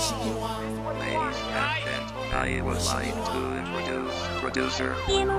Mheshimiwa. Ladies and gentlemen, I would like to introduce producer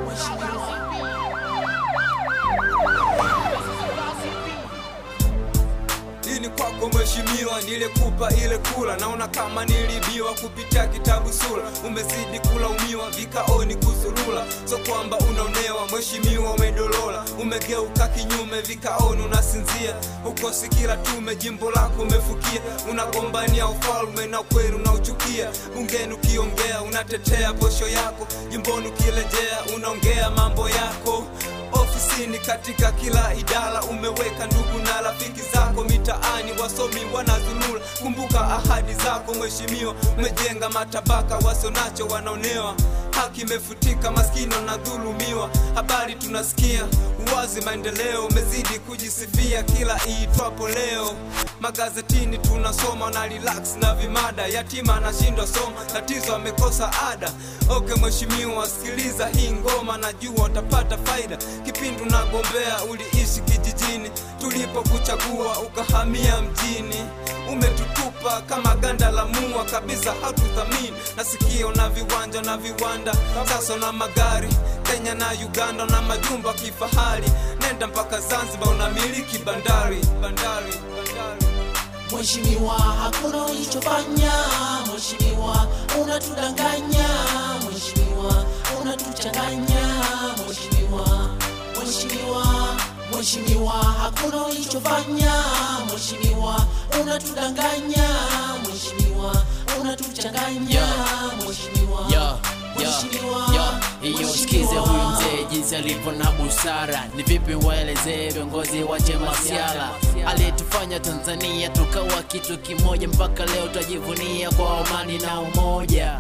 Hii ni kwako mheshimiwa, nilikupa ile kula, naona kama nilibiwa kupitia kitabu sura. Umezidi kulaumiwa vikaoni kuzurula, so kwamba unaonewa mheshimiwa, umedolola, umegeuka kinyume vikaoni unasinzia, ukosi kila tume, jimbo lako umefukia, unagombania ufalme na kweli unauchukia. Bungeni ukiongea unatetea posho yako, jimboni ukirejea unaongea mambo yako ofisini katika kila idara umeweka ndugu na rafiki zako mitaani wasomi wanazulula kumbuka ahadi zako mheshimiwa umejenga matabaka wasionacho wanaonewa haki imefutika maskini wanadhulumiwa habari tunasikia uwazi maendeleo umezidi kujisifia kila iitwapo leo magazetini tunasoma na relax na vimada yatima anashindwa soma tatizo amekosa ada ok mheshimiwa sikiliza hii ngoma najua utapata faida kipindi unagombea uliishi kijijini tulipokuchagua ukahamia mjini umetutupa kama ganda la mua kabisa hatuthamini nasikio na viwanja na viwanda sasa na magari kenya na uganda na majumba kifahari nenda mpaka zanzibar unamiliki bandari bandari bandari Mheshimiwa, hakuna ulichofanya. Mheshimiwa, unatudanganya. Mheshimiwa, unatuchanganya. Mheshimiwa, Mheshimiwa, Mheshimiwa, hakuna ulichofanya. Mheshimiwa, unatudanganya. Mheshimiwa, unatuchanganya. Mheshimiwa, Yo, yo, Mheshimiwa, yo, iyo sikize Mheshimiwa. huyu mzee jinsi alivyo na busara. Ni vipi waelezee viongozi wache masiala aliyetufanya Tanzania tukawa kitu kimoja, mpaka leo twajivunia kwa amani na umoja.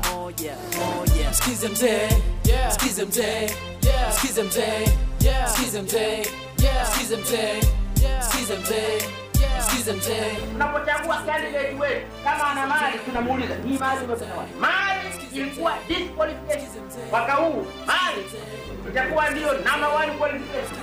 Sikize mzee, sikize mzee, sikize mzee, sikize mzee, sikize mzee, sikize mzee, sikize mzee. tunapochagua candidate wetu kama ana mali tunamuuliza hii mali umepata wapi mali ilikuwa disqualification mwaka huu mali itakuwa ndio number one qualification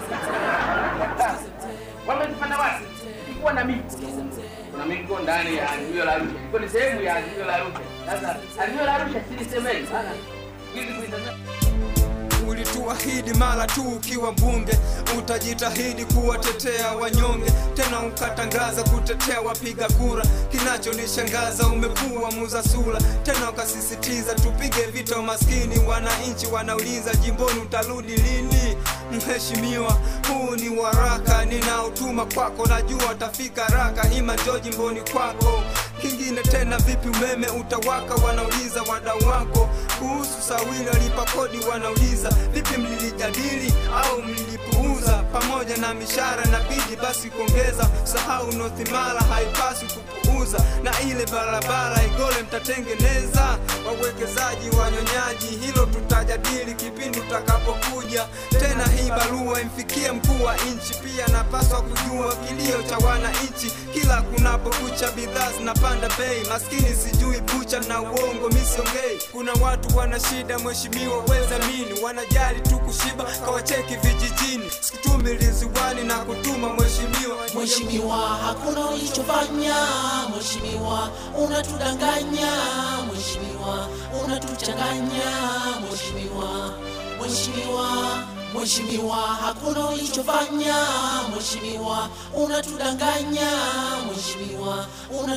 wamezipata wapi ilikuwa na miko kuna miko ndani ya azimio la Arusha iko ni sehemu ya azimio la Arusha sasa azimio la Arusha silisemeni sana hizi kuisemea ulituahidi mara tu ukiwa mbunge utajitahidi kuwatetea wanyonge tena ukatangaza kutetea wapiga kura kinachonishangaza umekuwa muza sura tena ukasisitiza tupige vita umaskini wananchi wanauliza jimboni utarudi lini mheshimiwa huu ni waraka ninaotuma kwako najua utafika raka hima njo jimboni kwako kingine tena vipi umeme utawaka wanauliza wadau wako kuhusu sawili walipa kodi wanauliza vipi mlilijadili au mlilipuuza pamoja na mishara na bidi basi kuongeza sahau nothimara haipaswi kupuuza na ile barabara igole mtatengeneza wawekezaji wanyonyaji hilo tutajadili kipindi utakapokuja tena hii barua imfikie mkuu wa nchi pia napaswa kujua kilio cha wananchi kila kunapokucha bidhaa zinapanda bei maskini sijui bucha na uongo misiongei kuna watu wana shida mheshimiwa weza mini wanajali tu kushiba kawacheki vijijini sikutumi liziwani na kutuma mheshimiwa Mheshimiwa, hakuna ulichofanya. Mheshimiwa, unatudanganya. Mheshimiwa, unatuchanganya. Mheshimiwa, Mheshimiwa, Mheshimiwa, hakuna ulichofanya. Mheshimiwa, unatudanganya. Mheshimiwa,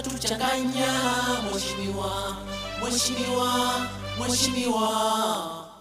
unatuchanganya. Mheshimiwa, Mheshimiwa, Mheshimiwa.